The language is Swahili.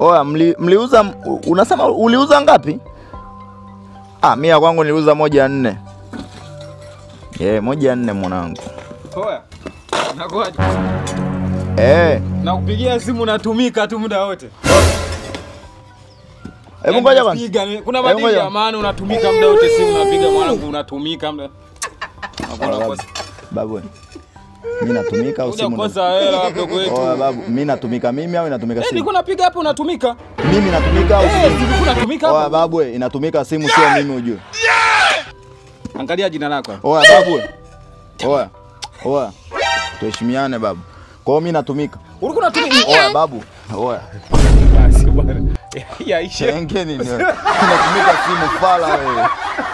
Oya, mli, mliuza unasema uliuza ngapi? Ah, mimi ya kwangu niliuza moja nne. Eh, moja nne mwanangu. Poa. Nakuaje? Eh, Nakupigia simu natumika tu muda wote. hebu ngoja kwanza. Piga, Kuna Hebu madili ngoja. ya maana unatumika muda wote simu unapiga mwanangu unatumika muda. Hakuna Babu. kosa. Babu. Mimi natumika au Kuja simu? kukosa hela mdogo wetu. Oya babu, mimi natumika mimi au inatumika Eh, simu? nilikuwa napiga hapo unatumika. Mimi natumika au Eh, simu? nilikuwa natumika Oya hapo. babu, we, inatumika simu sio mimi ujue. Angalia jina lako. Oya babu. we. Oya. Oya. Tuheshimiane babu. Kwa hiyo mimi natumika. Ulikuwa unatumika. Oya babu. Oya. Basi bwana. Yaisha. Chengeni ni wewe. Unatumika simu fala wewe.